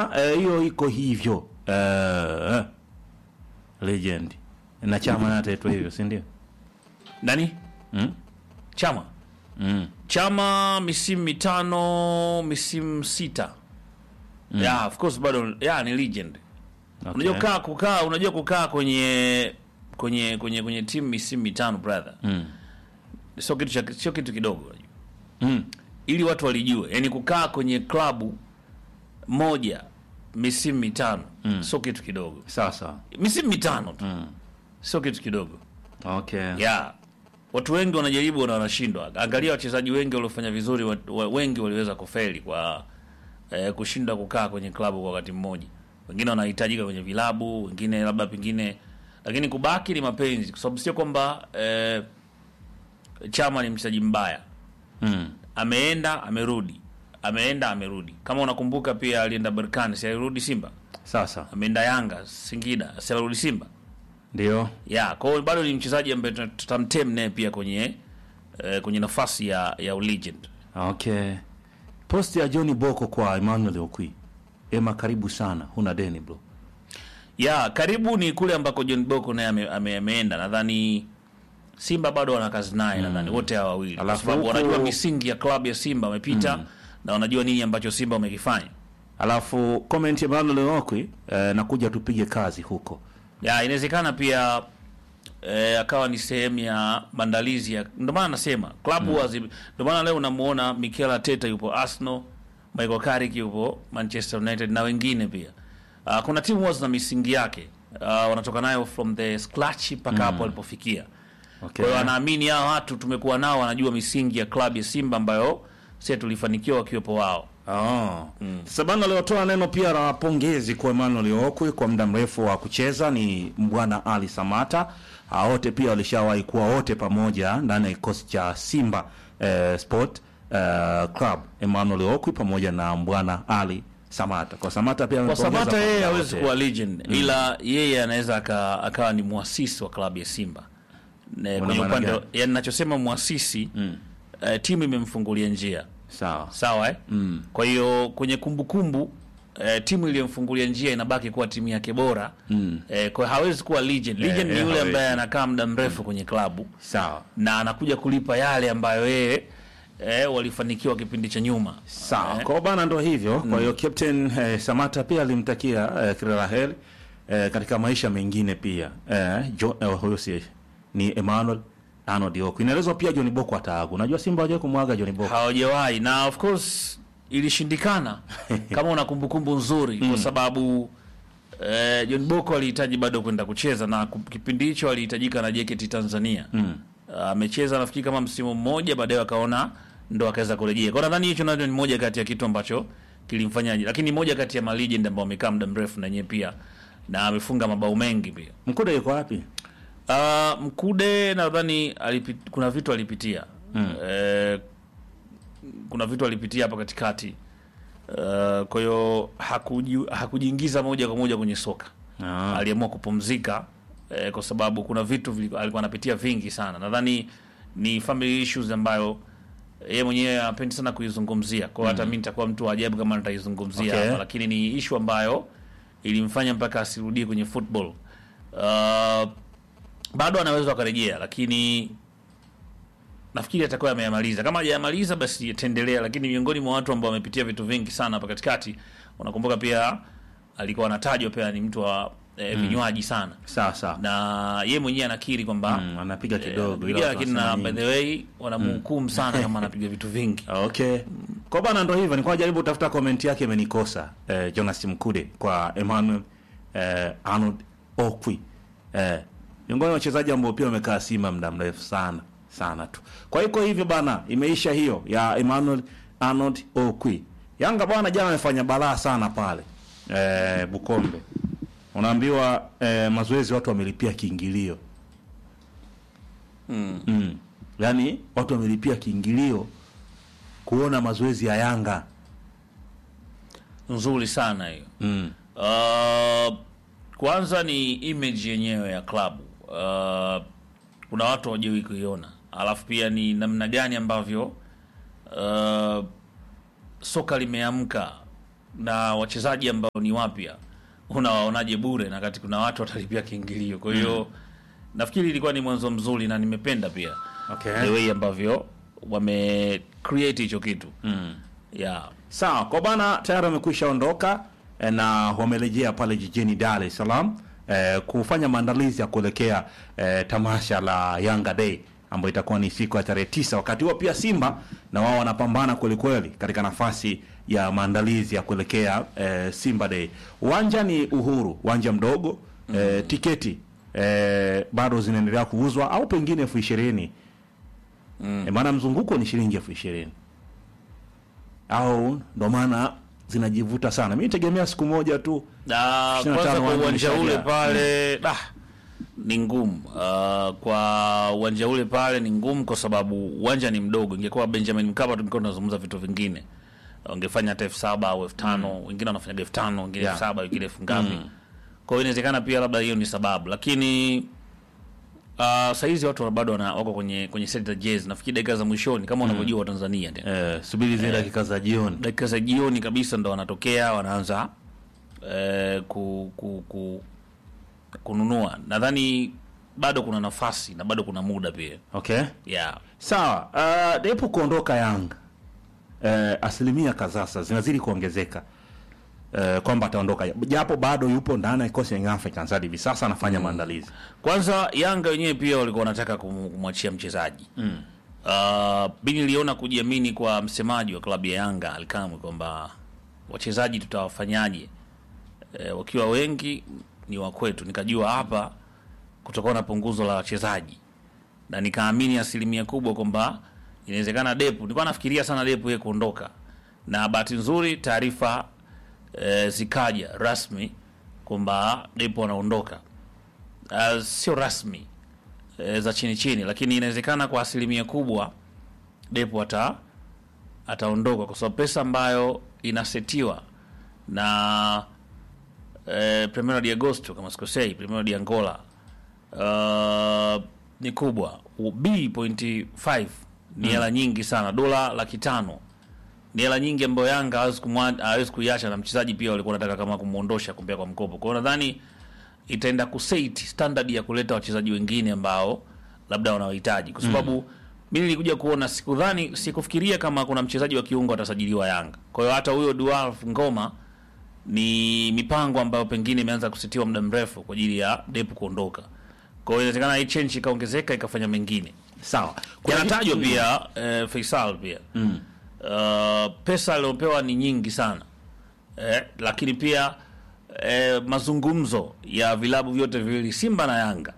ah, eh, hiyo iko hivyo eh, legend na chama naye ataitwa hivyo si ndio nani mm? chama mm. chama misimu mitano misimu sita yeah, of course bado yeah, ni legend okay. unajua kukaa kukaa unajua kukaa kwenye kwenye kwenye kwenye timu misimu mitano brother mm. sio kitu cha sio kitu kidogo unajua. Mm. ili watu walijue yani kukaa kwenye klabu moja misimu mitano Mm. sio kitu kidogo sawa sawa misimu mitano tu mm. sio kitu kidogo okay. yeah. watu wengi wanajaribu na wanashindwa angalia wachezaji wengi waliofanya vizuri wa, wa, wengi waliweza kufeli kwa eh, kushindwa kukaa kwenye klabu kwa wakati mmoja wengine wanahitajika kwenye vilabu wengine labda pengine lakini kubaki ni mapenzi kwa sababu sio kwamba eh, chama ni mchezaji mbaya mm. ameenda amerudi ameenda amerudi kama unakumbuka pia alienda berkani si alirudi simba sawa sawa ameenda yanga singida si alirudi simba ndio ya kwa hiyo bado ni mchezaji ambaye tuta- tutamtem naye pia kwenye eh, kwenye nafasi ya ya ulegend okay posti ya john boko kwa emmanuel okwi ema karibu sana huna deni bro ya karibu ni kule ambako john boko naye ame, ame, ameenda nadhani simba bado wana kazi naye nadhani wote hawa wawili kwa Alafu sababu huku- wanajua misingi ya klabu ya simba wamepita na wanajua nini ambacho simba wamekifanya alafu comment ya emmanuel okwi eh, nakuja tupige kazi huko ya inawezekana pia eh, akawa ni sehemu ya maandalizi ya ndio maana nasema klabu mm. ndio maana leo unamuona Mikel Arteta yupo Arsenal Michael Carrick yupo Manchester United na wengine pia uh, kuna timu huwa zina misingi yake uh, wanatoka nayo from the scratch mpaka hapo walipofikia okay. kwa hiyo anaamini hao watu tumekuwa nao wanajua misingi ya klabu ya Simba ambayo sisi tulifanikiwa wakiwepo wao Oh. Sasa bana aliotoa neno pia la pongezi kwa Emmanuel Okwi kwa muda mrefu wa kucheza ni Mbwana Ali Samata. Hao wote pia walishawahi kuwa wote pamoja ndani ya kikosi cha Simba eh, Sport eh, Club. Emmanuel Okwi pamoja na Mbwana Ali Samata. Kwa Samata pia kwa amepongeza Samata yeye kwa muda hawezi wote. kuwa legend ila yeye anaweza aka, akawa ni mwasisi wa klabu ya Simba Ne, kwenye maana upande gani? yani nachosema mwasisi mm. uh, timu imemfungulia njia Sawa. sawa eh? mm. kwa hiyo kwenye kumbukumbu uh, timu iliyomfungulia njia inabaki kuwa timu yake bora mm. uh, kwa hiyo hawezi kuwa legend legend eh, ni yule hawezi. ambaye anakaa muda mrefu kwenye klabu Sawa. na anakuja kulipa yale ambayo yeye eh, walifanikiwa kipindi cha nyuma Sawa. Eh, Kwa hiyo bana ndo hivyo. Kwa hiyo Captain eh, Samata pia alimtakia eh, kila la heri eh, katika maisha mengine pia. Eh, jo, eh, huyo si ni Emmanuel Arnold Okwi. Inaelezwa pia John Boko ataaga. Unajua Simba hawajawahi kumwaga John Boko. hawajawahi na of course ilishindikana kama una kumbukumbu nzuri kwa sababu eh, John Boko alihitaji bado kwenda kucheza na ku- kipindi hicho alihitajika na JKT Tanzania amecheza nafikiri kama msimu mmoja baadaye akaona ndo akaweza kurejea kwa nadhani hicho nacho ni moja kati ya kitu ambacho kilimfanya lakini ni moja kati ya malegend ambao wamekaa muda mrefu na yeye pia na amefunga mabao mengi pia Mkude yuko wapi? Uh, Mkude nadhani alipit, kuna vitu alipitia mm. eh, kuna vitu alipitia hapa katikati uh, kwa hiyo hakuji, hakujiingiza moja kwa moja kwenye soka Ah. aliamua kupumzika eh, kwa sababu kuna vitu vili, alikuwa anapitia vingi sana nadhani ni family issues ambayo yeye mwenyewe apendi sana kuizungumzia kwa hiyo hata mi nitakuwa mtu wa ajabu kama nitaizungumzia Okay. hapa lakini ni ishu ambayo ilimfanya mpaka asirudie kwenye football uh, bado anaweza akarejea lakini nafikiri atakuwa ameyamaliza kama hajayamaliza basi ataendelea lakini miongoni mwa watu ambao wamepitia vitu vingi sana hapa katikati unakumbuka pia alikuwa anatajwa pia ni mtu wa eh, vinywaji sana Sawa sawa. na ye mwenyewe anakiri kwamba Mm, anapiga kidogo eh, ila lakini na wanasema by nyingi. the way wanamhukumu sana kama anapiga vitu vingi Okay. Kwa bana ndo hivyo, nilikuwa najaribu kutafuta comment yake imenikosa. Eh, Jonas Mkude kwa Emmanuel eh, Arnold Okwi. Eh, miongoni mwa wachezaji ambao pia wamekaa Simba muda mrefu sana sana tu. Kwa hiyo hivyo bana, imeisha hiyo ya Emmanuel Arnold Okwi. Yanga bwana jana amefanya balaa sana pale. Eh, Bukombe. Unaambiwa eh, mazoezi watu wamelipia kiingilio. mm. Mm. Yaani watu wamelipia kiingilio kuona mazoezi ya Yanga. nzuri sana hiyo Mm. Uh, kwanza ni image yenyewe ya klabu uh, kuna watu hawajui kuiona alafu pia ni namna gani ambavyo uh, soka limeamka na wachezaji ambao ni wapya unawaonaje bure na kati kuna watu watalipia kiingilio kwa hiyo nafikiri ilikuwa ni mwanzo mzuri na nimependa pia Okay. the way ambavyo wame create hicho kitu Mm. yeah. Sawa, kwa bana tayari wamekwisha ondoka eh, na wamerejea pale jijini Dar es Salaam eh, kufanya maandalizi ya kuelekea eh, tamasha la Yanga Day ambayo itakuwa ni siku ya tarehe tisa. Wakati huo pia Simba na wao wanapambana kweli kweli katika nafasi ya maandalizi ya kuelekea eh, Simba Day. Uwanja ni Uhuru, uwanja mdogo eh, tiketi eh, bado zinaendelea kuuzwa au pengine elfu ishirini mm. eh, maana mzunguko ni shilingi elfu ishirini au ndo maana zinajivuta sana. Mi tegemea siku moja tu na 25 kwanza kwa wanja uwanja ule ulishaja. pale da ni ngumu uh, kwa uwanja ule pale ni ngumu kwa sababu uwanja ni mdogo ingekuwa benjamin mkapa tungekuwa tunazungumza vitu vingine wangefanya hata elfu saba au elfu tano wengine wanafanya elfu tano wengine Yeah. elfu saba wengine elfu ngapi kwa hiyo inawezekana pia labda hiyo ni sababu lakini uh, sahizi watu bado wana- wako kwenye kwenye seti za jezi nafikiri dakika za mwishoni kama unavyojua watanzania tena eh, subiri zile dakika za jioni. dakika za jioni kabisa ndo wanatokea wanaanza eh, ku, ku, ku, kununua nadhani bado kuna nafasi na bado kuna muda pia Okay, yeah. sawa. Uh, Depu kuondoka Yanga eh, asilimia kadhaa sasa zinazidi kuongezeka eh, kwamba ataondoka, japo bado yupo ndani ya kikosi ya Young Africans hadi hivi sasa anafanya maandalizi kwanza yanga wenyewe pia walikuwa wanataka kum- kumwachia mchezaji mm. uh, mi niliona kujiamini kwa msemaji wa klabu ya yanga alikamwe kwamba wachezaji tutawafanyaje e, wakiwa wengi ni wakwetu nikajua hapa kutakuwa na punguzo la wachezaji na nikaamini asilimia kubwa kwamba inawezekana depu nilikuwa nafikiria sana depu yeye kuondoka na bahati nzuri taarifa e, zikaja rasmi kwamba depu anaondoka uh, sio rasmi e, za chini chini lakini inawezekana kwa asilimia kubwa depo ata ataondoka kwa sababu pesa ambayo inasetiwa na e, Primero de Agosto kama sikosei Primero de Angola uh, ni kubwa B.5 ni hela nyingi sana dola laki tano ni hela nyingi ambayo Yanga hawezi kumwa- hawezi kuiacha na mchezaji pia walikuwa wanataka kama kumuondosha kumpea kwa mkopo. Kwa hiyo nadhani itaenda kuset standard ya kuleta wachezaji wengine ambao labda wanawahitaji, kwa sababu mimi nilikuja kuona, sikudhani, sikufikiria kama kuna mchezaji wa kiungo atasajiliwa Yanga. Kwa hiyo hata huyo Dualf Ngoma ni mipango ambayo pengine imeanza kusitiwa muda mrefu kwa ajili ya Depu kuondoka. Kwa hiyo inawezekana hii change ikaongezeka ikafanya mengine sawa. Kuna yanatajwa kitu- pia eh, Faisal pia mm. uh, pesa aliopewa ni nyingi sana eh, lakini pia eh, mazungumzo ya vilabu vyote viwili Simba na Yanga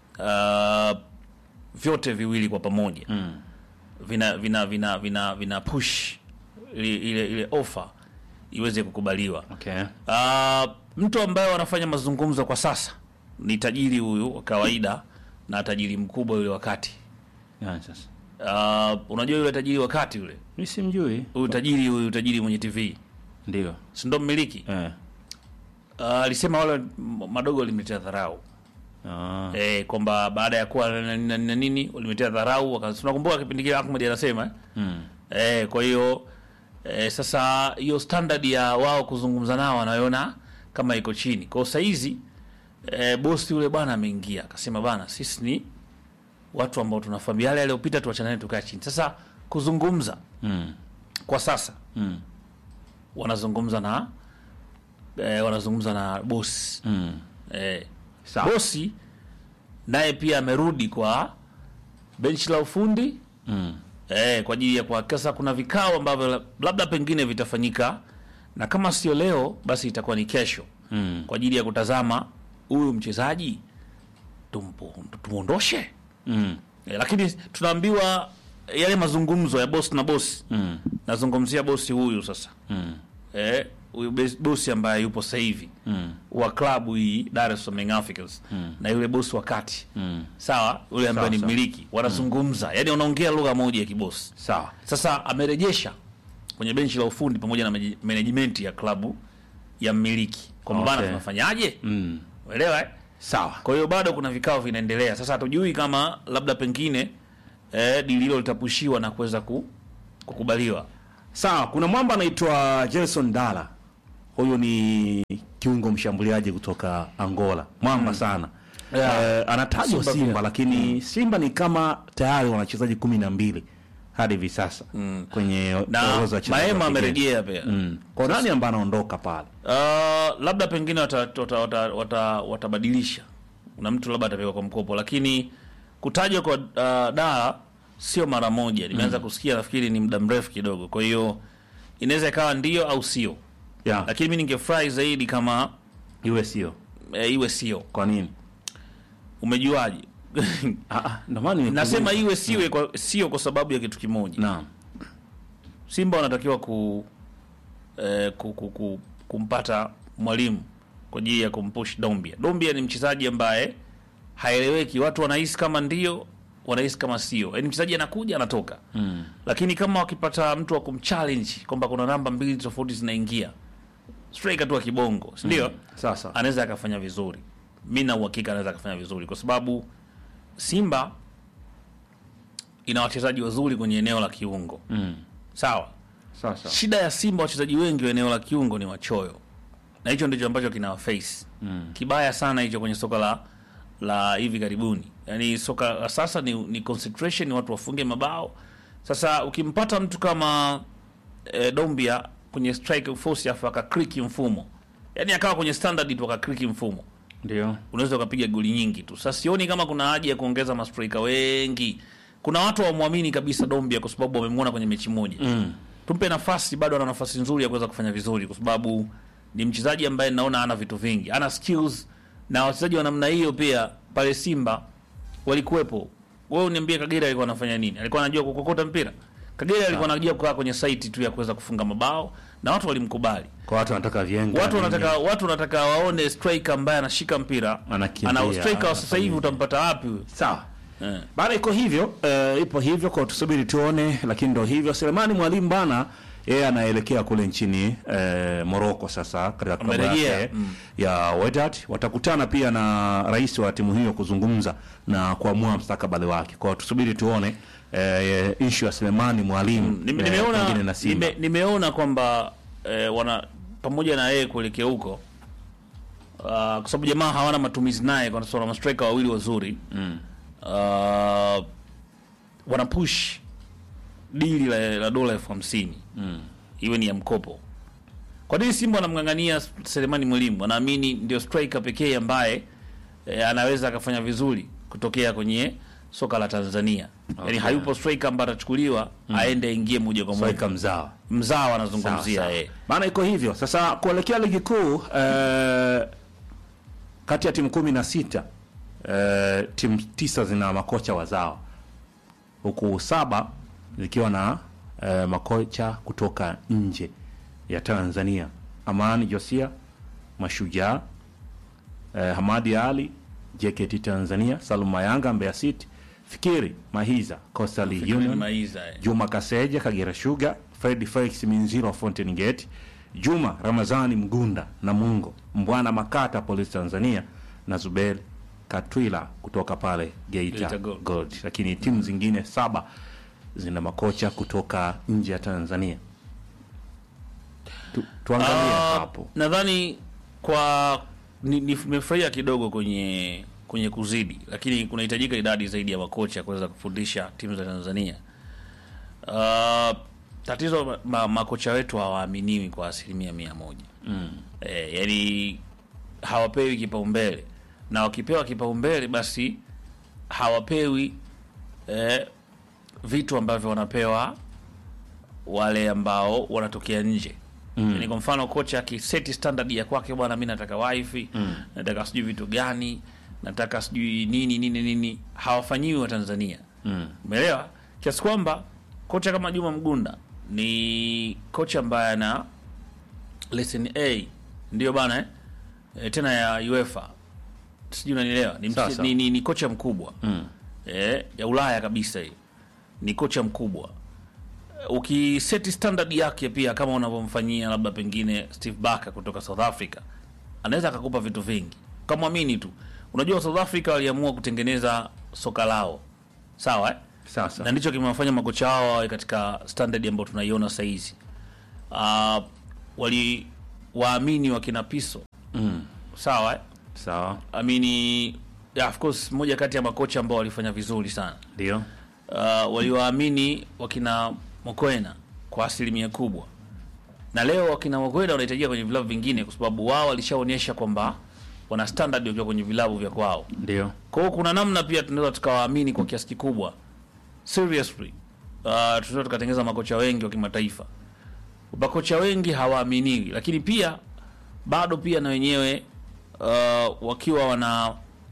uh, vyote viwili kwa pamoja mm. vina vina vina vina, vina push ile ile, ile offer iweze kukubaliwa Okay. Uh, mtu ambaye wanafanya mazungumzo kwa sasa ni tajiri huyu wa kawaida na tajiri mkubwa yule wakati. Yeah, sasa. Uh, unajua yule tajiri wakati yule Mi simjui. huyu tajiri huyu tajiri mwenye TV Ndio. si ndo mmiliki Eh. uh, alisema wale m- madogo walimletea dharau Ah. eh, kwamba baada ya kuwa na- na na- na nini walimletea dharau. waka- Tunakumbuka kipindi kile Ahmed anasema eh? Mm. Eh, kwa hiyo eh, sasa hiyo standard ya wao kuzungumza nao wanaiona kama iko chini. Kwa hiyo saa hizi eh, bosi yule bwana ameingia akasema, bana, sisi ni watu ambao tunafahamu yale yaliyopita, tuachane nayo, tukae chini. Sasa kuzungumza Mm. kwa sasa Mm. wanazungumza na eh, wanazungumza na bosi Mm. eh, Sawa. bosi naye pia amerudi kwa benchi la ufundi Mm. eh, kwa ajili ya kuhakikisha kuna vikao ambavyo la- labda pengine vitafanyika na kama sio leo basi itakuwa ni kesho Mm. kwa ajili ya kutazama huyu mchezaji tumpo- tumuondoshe Mm. eh, lakini tunaambiwa yale mazungumzo ya bosi na bosi Mm. nazungumzia bosi huyu sasa Mm. eh, huyu bes- bosi ambaye yupo sasa hivi Mm. wa klabu hii Dar es Salaam Young Africans na yule bosi wa kati Mm. sawa, yule ambaye Sawa, ni sawa. mmiliki wanazungumza, yani wanaongea lugha moja ya kibosi. Sawa. Sasa amerejesha kwenye benchi la ufundi pamoja na meji- management ya klabu ya mmiliki kwamba bana, Okay. tunafanyaje? Mm. Uelewa eh? Sawa. Kwa hiyo bado kuna vikao vinaendelea. Sasa hatujui kama labda pengine eh, dili hilo litapushiwa na kuweza ku, kukubaliwa. Sawa, kuna mwamba anaitwa Jason Dala huyu ni kiungo mshambuliaji kutoka Angola, mwamba sana Yeah. Eh, anatajwa Simba Simba, pia. lakini Simba ni kama tayari wana wachezaji kumi na mbili hadi hivi sasa kwenye na orodha ya wachezaji Maema wa kigeni. amerejea pia Mm. Kwa nani ambaye anaondoka pale? Uh, labda pengine watabadilisha wata, wata, wata, watabadilisha. kuna mtu labda atapewa kwa mkopo, lakini kutajwa kwa uh, daa sio mara moja. Nimeanza kusikia, nafikiri ni muda mrefu kidogo, kwa hiyo inaweza ikawa ndio au sio, Yeah. lakini mi ningefurahi zaidi kama Iwe sio. e, iwe sio. Kwa nini? Umejuaje? Ah, ah, ndio maana nimekuuliza. Nasema iwe siwe kwa, sio kwa sababu ya kitu kimoja. Naam. Simba wanatakiwa ku, eh, ku, ku, ku, kumpata mwalimu kwa ajili ya kumpush Dombia. Dombia ni mchezaji ambaye haeleweki, watu wanahisi kama ndio, wanahisi kama sio. Yaani mchezaji anakuja anatoka Mm. lakini kama wakipata mtu wa kumchallenge kwamba kuna namba mbili tofauti zinaingia, striker tu wa kibongo, si ndio? Sasa. Anaweza akafanya vizuri. Mi na uhakika anaweza akafanya vizuri kwa sababu Simba ina wachezaji wazuri kwenye eneo la kiungo, Mm. sawa. Sasa. Shida ya Simba, wachezaji wengi wa eneo la kiungo ni wachoyo, na hicho ndicho ambacho kina face Mm. kibaya sana hicho kwenye soka la la hivi karibuni. Yani soka la sasa ni, ni concentration, watu wafunge mabao. Sasa ukimpata mtu kama e, Dombia kwenye strike force afu akakriki mfumo, yani akawa kwenye standard tu akakriki mfumo, Ndio. unaweza ukapiga goli nyingi tu. Sasa sioni kama kuna haja ya kuongeza mastrika wengi. Kuna watu hawamwamini kabisa Dombia kwa sababu wamemwona kwenye mechi moja Mm. tumpe nafasi, bado ana nafasi nzuri ya kuweza kufanya vizuri, kwa sababu ni mchezaji ambaye naona ana vitu vingi, ana skills, na wachezaji wa namna hiyo pia pale Simba walikuwepo. Wewe uniambie, Kagera alikuwa anafanya nini? Alikuwa anajua kukokota mpira? Kagera alikuwa anajua kukaa kwenye site tu ya kuweza kufunga mabao na watu walimkubali. Kwa watu wanataka vienga. Watu wanataka watu wanataka waone striker ambaye anashika mpira, Anakimbia, ana striker wa sasa anafanya hivi utampata wapi huyo? Sawa. Eh. Bana iko hivyo, eh, ipo hivyo kwa tusubiri tuone, lakini ndo hivyo. Selemani Mwalimu bana yeye anaelekea kule nchini eh, Morocco sasa katika klabu Amerejea, yake mm. ya Wydad. Watakutana pia na rais wa timu hiyo kuzungumza na kuamua mstakabali wake. Kwa tusubiri tuone eh, issue ya Selemani Mwalimu Nime- eh, nimeona pengine na Simba. nime, nimeona kwamba eh, wana pamoja na yeye kuelekea huko uh, kwa sababu jamaa hawana matumizi naye kwa sababu wana mastrika wawili wazuri Mm. uh, wana push dili la, la dola elfu hamsini Mm. iwe ni ya mkopo. Kwa nini Simba wanamng'ang'ania Selemani Mwalimu? Wanaamini ndio striker pekee ambaye e, anaweza akafanya vizuri kutokea kwenye soka la Tanzania. Okay. Yaani hayupo striker ambaye atachukuliwa aende aingie moja kwa moja. Striker mzawa. Mzawa Sawa, anazungumzia sawa. yeye. Maana iko hivyo sasa, kuelekea ligi kuu eh, kati ya timu kumi na sita eh, timu tisa zina makocha wazawa huku saba zikiwa na eh, makocha kutoka nje ya Tanzania: Amani Josia, Mashujaa, eh, Hamadi Ali, JKT Tanzania, Salum Mayanga, Mbeya City, Fikiri Mahiza, Coastal Union, Maiza, eh. Juma Kaseja Kagera Sugar, Fred Felix Minziro wa Fountain Gate, Juma Ramazani Mgunda na Mungo Mbwana Makata Police Tanzania na Zuberi Katwila kutoka pale Geita Geita Gold. Gold. Lakini timu zingine saba zina makocha kutoka nje ya Tanzania. Tu, tuangalie Ah, hapo. nadhani kwa ni- nimefurahia kidogo kwenye kwenye kuzidi, lakini kunahitajika idadi zaidi ya makocha kuweza kufundisha timu za Tanzania. Ah, tatizo ma, ma, makocha wetu hawaaminiwi kwa asilimia mia moja Mm. e, yani hawapewi kipaumbele na wakipewa kipaumbele basi hawapewi e, vitu ambavyo wanapewa wale ambao wanatokea nje Mm. yani kwa mfano kocha akiseti standard ya kwake bwana mi nataka wifi Mm. nataka sijui vitu gani nataka sijui nini nini nini hawafanyiwi wa tanzania Mm. umeelewa kiasi kwamba kocha kama juma mgunda ni kocha ambaye ana lesson a ndio bana eh? E, tena ya uefa sijui unanielewa ni, Sasa. ni, ni, ni kocha mkubwa Mm. eh, ya Ulaya kabisa hii. Ni kocha mkubwa. Ukiseti standard yake pia kama unavyomfanyia labda pengine Steve Barker kutoka South Africa, anaweza akakupa vitu vingi. Kamwamini tu. Unajua South Africa waliamua kutengeneza soka lao. Sawa eh? Sasa. na ndicho kimewafanya makocha wao wawe katika standard ambayo tunaiona sasa hizi. Uh, wali waamini wakina Piso Mm. sawa eh? Sawa. amini yeah, of course moja kati ya makocha ambao walifanya vizuri sana Ndio. uh, waliowaamini wakina Mokoena kwa asilimia kubwa, na leo wakina Mokoena wanahitajika kwenye vilabu vingine, kwa sababu wao walishaonyesha kwamba wana standard wakiwa kwenye vilabu vya kwao. Ndio. Kwa hiyo kuna namna pia tunaweza tukawaamini kwa kiasi kikubwa. Seriously, uh, tunaweza tukatengeneza makocha wengi wa kimataifa. Makocha wengi hawaaminiwi, lakini pia bado pia na wenyewe uh, wakiwa wana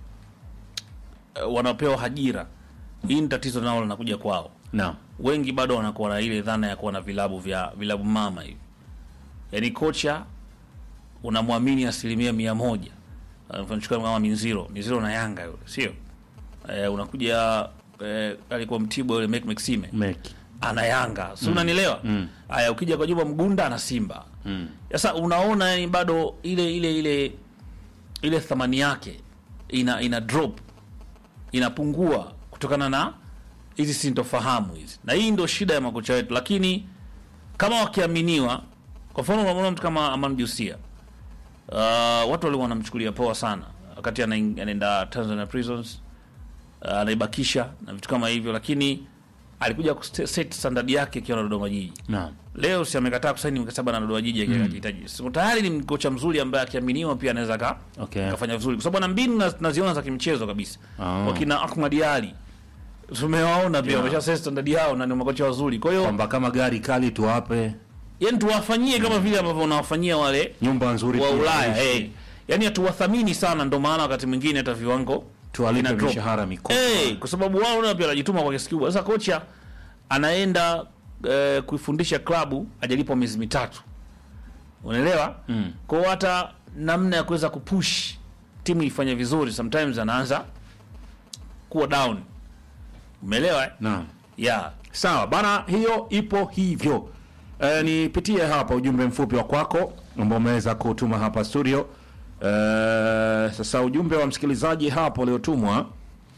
uh, wanapewa ajira, hii ni tatizo nao linakuja kwao. Naam. Wengi bado wanakuwa na ile dhana ya kuwa na vilabu vya vilabu mama hivi, yaani kocha unamwamini asilimia mia moja. Uh, Mchukua kama Minziro, Minziro na Yanga yule, sio eh, unakuja eh, alikuwa Mtibwa yule Mek Maxime Meki. ana Yanga, si unanielewa? Mm. Haya, ukija kwa Juma Mgunda ana Simba. Mm. Sasa unaona, yani bado ile ile ile ile thamani yake ina ina drop inapungua kutokana na hizi sintofahamu hizi, na hii ndio shida ya makocha wetu. Lakini kama wakiaminiwa, kwa mfano unamwona mtu kama Aman Jusia uh, watu walikuwa wanamchukulia poa sana wakati anaing- anaenda Tanzania Prisons uh, anaibakisha na vitu kama hivyo, lakini alikuja kuset standard yake akiwa na Dodoma Jiji. Naam. Leo si amekataa kusaini mkataba na Dodoma Jiji akiwa akihitaji. So, tayari ni kocha mzuri ambaye akiaminiwa pia anaweza ka Okay. akafanya vizuri, kwa sababu ana mbinu na- naziona za kimchezo kabisa. Ah. Wakina Ahmad Ali tumewaona pia Yeah. wamesha set standard yao na ni makocha wazuri. Kwa hiyo Kwamba kama gari kali tuwape yani tuwafanyie kama vile ambavyo unawafanyia wale nyumba nzuri wa Ulaya tuishi. hey. Yani hatuwathamini sana, ndo maana wakati mwingine hata viwango tuwalipe vina drop. mishahara mikubwa. hey, kwa sababu wao nao pia wanajituma kwa kiasi kikubwa. Sasa kocha anaenda eh, kuifundisha klabu ajalipwa miezi mitatu, unaelewa Mm. kwa hiyo hata namna ya kuweza kupush timu ifanye vizuri sometimes anaanza kuwa down, umeelewa eh? Naam. yeah. Sawa bana, hiyo ipo hivyo. E, nipitie hapa ujumbe mfupi wa kwako ambao umeweza kutuma hapa studio. E, sasa ujumbe wa msikilizaji hapo uliotumwa.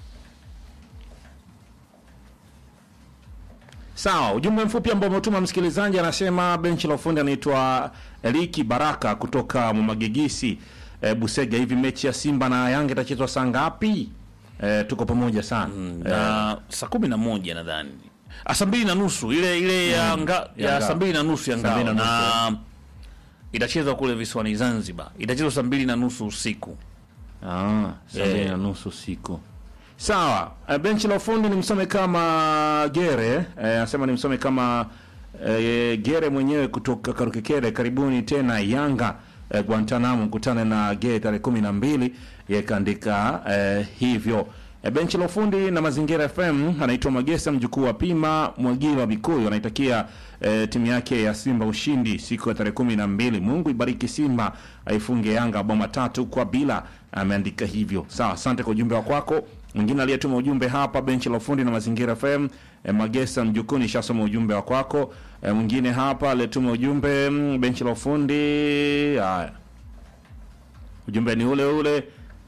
Sawa, ujumbe mfupi ambao umetuma msikilizaji anasema benchi la ufundi anaitwa Eliki Baraka kutoka Mwamagegisi e, Busega. Hivi mechi ya Simba na Yanga itachezwa saa ngapi? E, tuko pamoja sana e, na saa kumi na moja nadhani Ah, saa mbili na nusu ile ile ya, nga, ya ya ngao. saa mbili na nusu ya Saa mbili ngao na na, nusu, itachezwa kule visiwani Zanzibar, itachezwa saa mbili na nusu usiku. Ah, saa mbili Eh. na nusu siku. Sawa. Uh, benchi la ufundi ni msome kama Gere, eh, anasema ni msome kama eh, Gere mwenyewe kutoka Karukekere. Karibuni tena Yanga eh, Guantanamo, mkutane na Gere tarehe kumi na mbili. Yeye kaandika eh, hivyo. Eh, benchi la ufundi na Mazingira FM anaitwa Magesa mjukuu wa Pima Mwagila Bikuyu anaitakia eh, timu yake ya Simba ushindi siku ya tarehe kumi na mbili. Mungu ibariki Simba aifunge Yanga bao matatu kwa bila, ameandika hivyo. Sawa, asante kwa ujumbe wa kwako. Mwingine aliyetuma ujumbe hapa benchi la ufundi na Mazingira FM eh, Magesa mjukuu, nishasoma ujumbe wa kwako. Eh, mwingine hapa aliyetuma ujumbe mm, benchi la ufundi. Haya, ujumbe ni ule ule.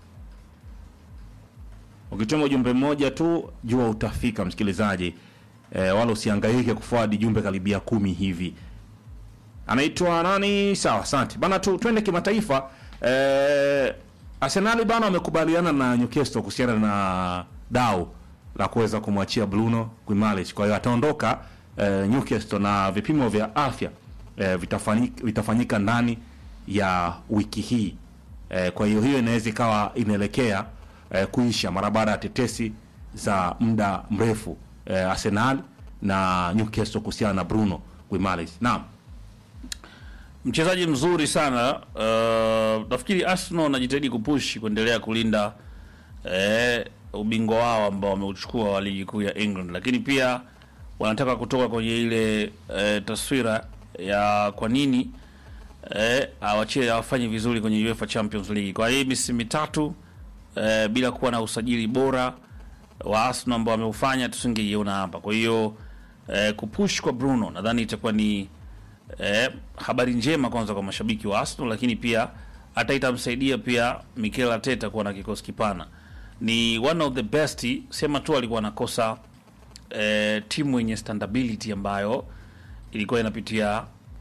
Ukituma ujumbe mmoja tu jua utafika msikilizaji, e, wala usihangaike kufuadi jumbe karibia kumi hivi. Anaitwa nani? Sawa, asante bana. Tu twende kimataifa. E, Arsenal bana wamekubaliana na Newcastle kuhusiana na dau la kuweza kumwachia Bruno Guimaraes. Kwa hiyo ataondoka e, Newcastle na vipimo vya afya e, vitafanyika, vitafanyika ndani ya wiki hii. E, kwa hiyo hiyo inaweza ikawa inaelekea e, kuisha mara baada ya tetesi za muda mrefu e, Arsenal na Newcastle kuhusiana na Bruno Guimaraes. Naam. Mchezaji mzuri sana uh, nafikiri Arsenal wanajitahidi kupush kuendelea kulinda eh, ubingwa wao ambao wameuchukua wa ligi kuu ya England, lakini pia wanataka kutoka kwenye ile eh, taswira ya kwa nini eh, awachie awafanye vizuri kwenye UEFA Champions League. Kwa hii misimu mitatu eh, bila kuwa na usajili bora wa Arsenal ambao wameufanya tusingeiona hapa. Kwa hiyo eh, kupush kwa Bruno nadhani itakuwa ni eh, habari njema kwanza kwa mashabiki wa Arsenal, lakini pia hata itamsaidia pia Mikel Arteta kuwa na kikosi kipana. Ni one of the best, sema tu alikuwa anakosa eh, timu yenye standability ambayo ilikuwa inapitia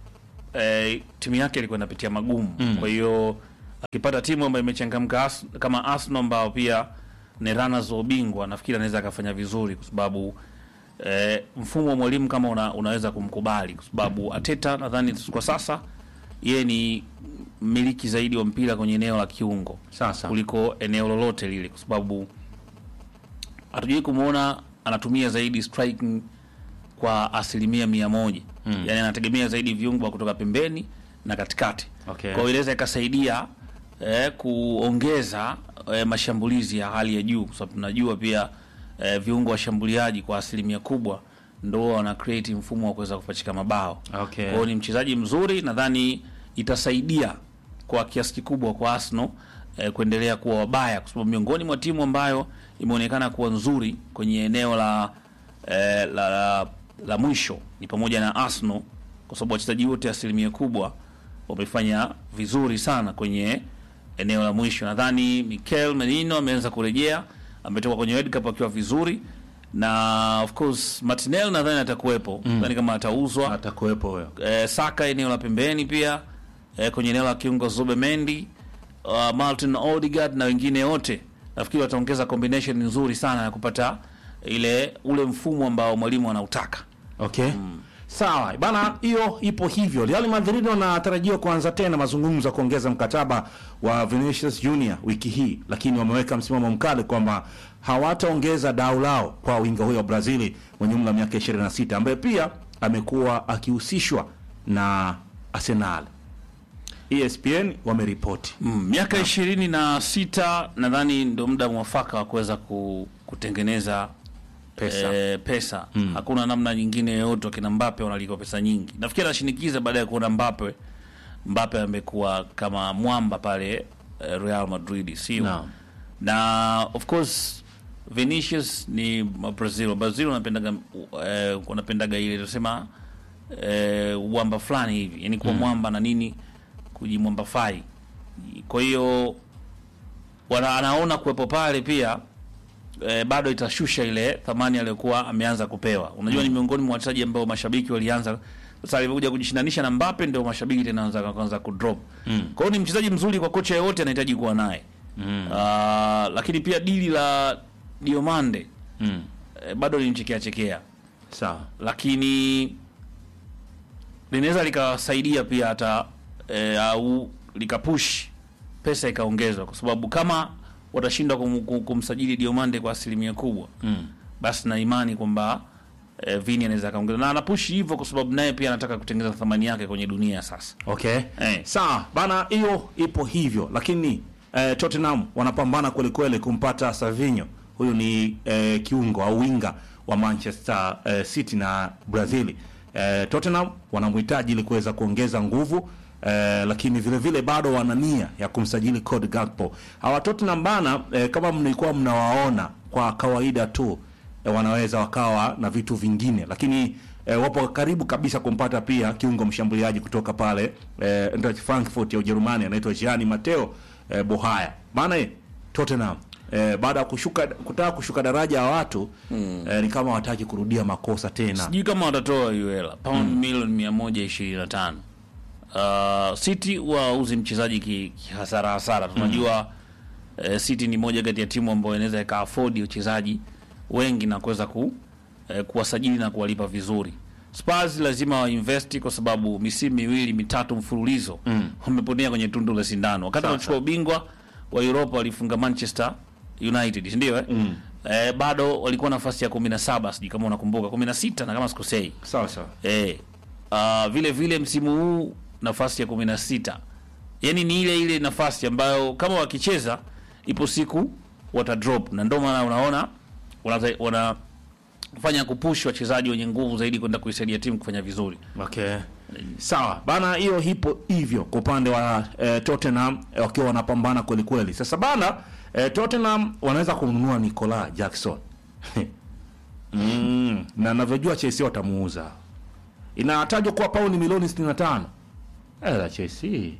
eh, timu yake ilikuwa inapitia magumu kwa hiyo akipata timu ambayo imechangamka Ars- kama Arsenal ambao pia ni runners wa ubingwa nafikiri anaweza akafanya vizuri kwa sababu eh, mfumo wa mwalimu kama una, unaweza kumkubali kwa sababu Ateta nadhani kwa sasa yeye ni mmiliki zaidi wa mpira kwenye eneo la kiungo Sasa. kuliko eneo lolote lile, kwa sababu hatujui kumwona anatumia zaidi striking kwa asilimia mia moja mm. Yani anategemea zaidi viungo wa kutoka pembeni na katikati Okay. kwa hiyo inaweza ikasaidia eh, kuongeza eh, mashambulizi ya hali ya juu, kwa sababu tunajua pia eh, viungo washambuliaji kwa asilimia kubwa ndo wana create mfumo wa kuweza kupachika mabao Okay. kwa hiyo ni mchezaji mzuri, nadhani itasaidia kwa kiasi kikubwa kwa Arsenal eh, kuendelea kuwa wabaya, kwa sababu miongoni mwa timu ambayo imeonekana kuwa nzuri kwenye eneo la, eh, la, la, la mwisho ni pamoja na Arsenal, kwa sababu wachezaji wote asilimia kubwa wamefanya vizuri sana kwenye eneo la mwisho. Nadhani Mikel Merino ameanza kurejea, ametoka kwenye World Cup akiwa vizuri na of course Martinelli nadhani atakuwepo, nadhani kama atauzwa atakuwepo huyo eh, Saka eneo la pembeni pia eh, kwenye eneo la kiungo Zubemendi, uh, Martin Odegaard na wengine wote, nafikiri wataongeza combination nzuri sana ya kupata ile ule mfumo ambao mwalimu anautaka. Okay. Sawa bana, hiyo ipo hivyo. Real Madrid wanatarajiwa kuanza tena mazungumzo ya kuongeza mkataba wa Vinicius Junior wiki hii, lakini wameweka msimamo mkali kwamba hawataongeza dau lao kwa winga huyo wa Brazili mwenye umri wa miaka 26 ambaye pia amekuwa akihusishwa na Arsenal. ESPN wameripoti. Mm, miaka ishirini na sita nadhani ndio muda mwafaka wa kuweza ku, kutengeneza Pesa. eh, pesa. Hakuna namna nyingine yoyote. Wakina Mbappe wanalipwa pesa nyingi, nafikiri anashinikiza baada ya kuona Mbappe Mbappe amekuwa kama mwamba pale eh, Real Madrid, sio Naam. na of course Vinicius ni Brazil. Brazil wanapendaga eh, wanapendaga ile tunasema eh, uwamba fulani hivi, yani kuwa mwamba na nini, kujimwamba fai. Kwa hiyo wana, anaona kuwepo pale pia eh, bado itashusha ile thamani aliyokuwa ameanza kupewa. Unajua ni miongoni mwa wachezaji ambao mashabiki walianza sasa alivyokuja kujishindanisha na Mbappe ndio mashabiki tena wanaanza kuanza kudrop. Kwa hiyo ni mchezaji mzuri kwa kocha yeyote anahitaji kuwa naye. Ah, lakini pia dili la Diomande Mm. eh, bado linchekea chekea, Sawa. lakini linaweza likawasaidia pia hata eh, au likapush pesa ikaongezwa, kwa sababu kama watashindwa kum, kum, kumsajili Diomande kwa asilimia kubwa Mm. basi na imani kwamba eh, Vini anaweza akaongeza na anapushi hivyo, kwa sababu naye pia anataka kutengeneza thamani yake kwenye dunia sasa. Okay. Eh. Sawa bana, hiyo ipo hivyo, lakini eh, Tottenham wanapambana kweli kweli kumpata Savinho. Huyu ni eh, kiungo au winga wa Manchester eh, City na Brazil. Eh, Tottenham wanamhitaji ili kuweza kuongeza nguvu eh, lakini vile vile bado wana nia ya kumsajili Cody Gakpo. Hawa Tottenham bana, eh, kama mlikuwa mnawaona kwa kawaida tu eh, wanaweza wakawa na vitu vingine, lakini eh, wapo karibu kabisa kumpata pia kiungo mshambuliaji kutoka pale eh, Eintracht Frankfurt ya Ujerumani anaitwa Gianni Matteo eh, Bohaya. Maana eh, Tottenham eh, baada ya kushuka kutaka kushuka daraja ya watu eh, ni kama wataki kurudia makosa tena. Sijui kama watatoa hiyo hela pound milioni mia moja ishirini na tano. Uh, City huwa hauzi mchezaji ki- kihasara hasara. Tunajua eh, City ni moja kati ya timu ambayo inaweza ika afford wachezaji wengi na kuweza ku, eh, kuwasajili na kuwalipa vizuri. Spurs lazima wainvesti kwa sababu misimu miwili mitatu mfululizo wameponea kwenye tundu la sindano. Wakati Sasa. wanachukua ubingwa wa Europa walifunga Manchester United, si ndio eh? Eh, bado walikuwa nafasi ya 17 sijui kama unakumbuka 16 na kama sikosei. Sawa sawa. Eh, ah, vile vile msimu huu nafasi ya 16. Yaani ni ile ile nafasi ambayo kama wakicheza ipo siku wata drop na ndio maana unaona wana, wanafanya kupush wachezaji wenye nguvu zaidi kwenda kuisaidia timu kufanya vizuri. Okay. Sawa bana, hiyo hipo hivyo kwa upande wa eh, Tottenham eh, wakiwa wanapambana kweli kweli. Sasa bana eh, Tottenham wanaweza kumnunua Nicola Jackson mm, na navyojua Chelsea watamuuza, inatajwa kuwa pauni milioni 65 eh, la Chelsea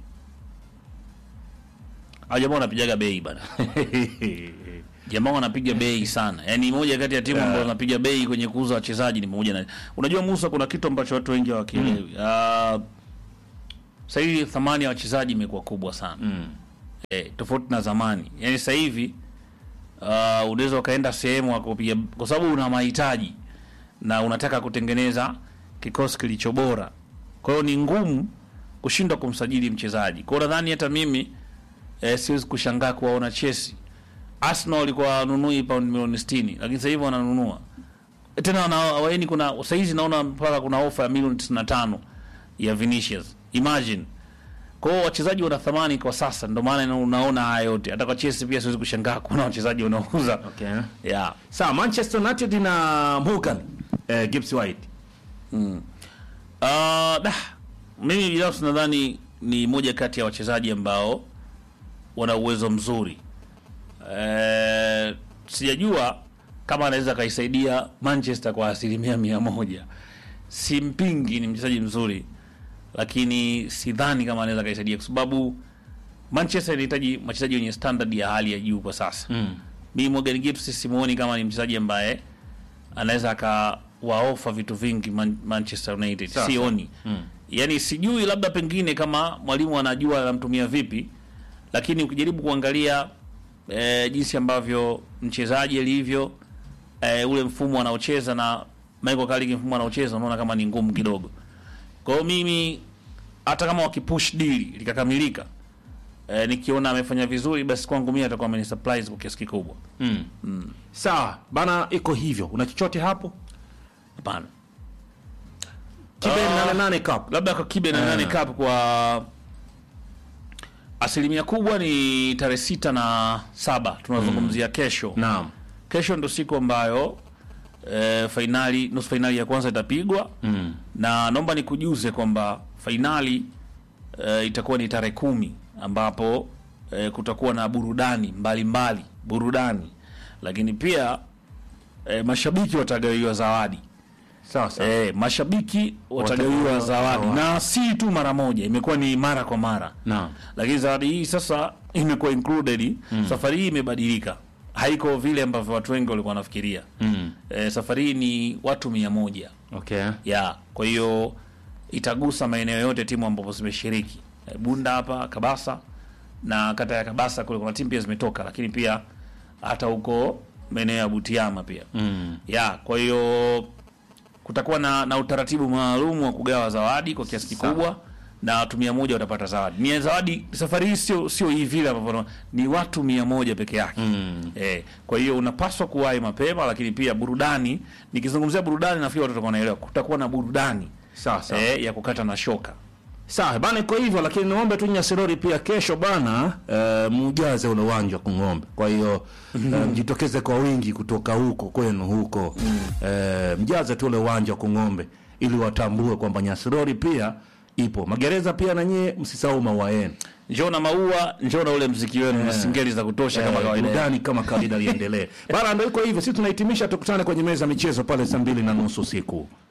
Hao jamaa wanapigaga bei bana. Jamaa wanapiga bei sana. Yaani moja kati ya timu ambazo wanapiga bei kwenye kuuza wachezaji ni pamoja na Unajua Musa, kuna kitu ambacho watu wengi hawakielewi. Ah, sasa hivi thamani ya wachezaji imekuwa kubwa sana Mm. eh, tofauti na zamani. Yani sasa hivi uh, unaweza ukaenda sehemu wakupiga, kwa sababu una mahitaji na unataka kutengeneza kikosi kilicho bora, kwa hiyo ni ngumu kushindwa kumsajili mchezaji. Kwa hiyo nadhani hata mimi eh, siwezi kushangaa kuwaona Chelsea. Arsenal walikuwa wanunui paundi milioni 60 lakini sasa hivi wananunua tena wana, waeni kuna saizi naona mpaka kuna ofa ya milioni 95 ya Vinicius. Imagine. Kwa hiyo wachezaji wana thamani kwa sasa, ndio maana unaona haya yote. Hata kwa Chelsea pia siwezi kushangaa kuona wachezaji wanauza. Okay. Yeah. Sawa, Manchester United na Morgan eh, Gibbs White. Uh, da, mimi binafsi nadhani ni moja kati ya wachezaji ambao wana uwezo mzuri. Eh, sijajua kama anaweza akaisaidia Manchester kwa asilimia mia moja. Simpingi, ni mchezaji mzuri, lakini sidhani kama anaweza akaisaidia kwa sababu Manchester inahitaji wachezaji wenye standard ya hali ya juu kwa sasa. Mm. Mimi Morgan Gibbs simuoni kama ni mchezaji ambaye anaweza akawaofa vitu vingi Man Manchester United. Sawa, Sioni. Mm. Yaani sijui labda pengine kama mwalimu anajua anamtumia vipi, lakini ukijaribu kuangalia eh, jinsi ambavyo mchezaji alivyo eh, ule mfumo anaocheza na Michael Carrick mfumo anaocheza unaona kama ni ngumu kidogo. Kwa hiyo mimi hata kama wakipush deal likakamilika eh, nikiona amefanya vizuri basi kwangu mimi atakuwa ameni surprise kwa kiasi kikubwa. Mm. Sawa, bana iko hivyo. Una chochote hapo? Hapana. Kibe Ah. nane nane cup. labda kwa kibe na nane cup kwa asilimia kubwa ni tarehe sita na saba tunazungumzia kesho Naam. kesho ndo siku ambayo e, fainali nusu fainali ya kwanza itapigwa Mm. na naomba nikujuze kwamba fainali e, itakuwa ni tarehe kumi ambapo e, kutakuwa na burudani mbalimbali burudani lakini pia e, mashabiki watagawiwa zawadi Sawa sawa. E, mashabiki watagawiwa Watagawiwa zawadi zawadi. na si tu mara moja, imekuwa ni mara kwa mara, Naam. lakini zawadi hii sasa imekuwa included. Safari hii imebadilika, haiko vile ambavyo watu wengi walikuwa wanafikiria. Mm. E, safari hii ni watu mia moja Okay. ya kwa hiyo itagusa maeneo yote timu ambapo zimeshiriki e, Bunda hapa Kabasa na kata ya Kabasa kule kuna timu pia zimetoka, lakini pia hata huko maeneo ya Butiama pia Mm. ya kwa hiyo kutakuwa na, na utaratibu maalum wa kugawa zawadi kwa kiasi kikubwa na watu mia moja watapata zawadi. Ni zawadi safari hii sio sio hii vile ambavyo ni watu mia moja peke yake Mm. eh, kwa hiyo unapaswa kuwahi mapema, lakini pia burudani. Nikizungumzia burudani, nafikiri watu watakuwa wanaelewa, kutakuwa na burudani Sawa sawa. eh, ya kukata na shoka. Sawa bana, iko hivyo, lakini niombe tu Nyasirori pia kesho bana, uh, mjaze ule uwanja wa Kung'ombe. Kwa hiyo uh, mjitokeze kwa wingi kutoka huko kwenu huko, uh, mjaze tu ule uwanja wa Kung'ombe ili watambue kwamba Nyasirori pia ipo. Magereza pia na nyie msisahau maua yenu. Njoo na maua, njoo na ule mziki wenu na singeli za kutosha kama Eh, kawaida. burudani kama kawaida liendelee bana. Ndio iko hivyo, sisi tunahitimisha, tukutane kwenye meza ya michezo pale saa mbili na nusu usiku.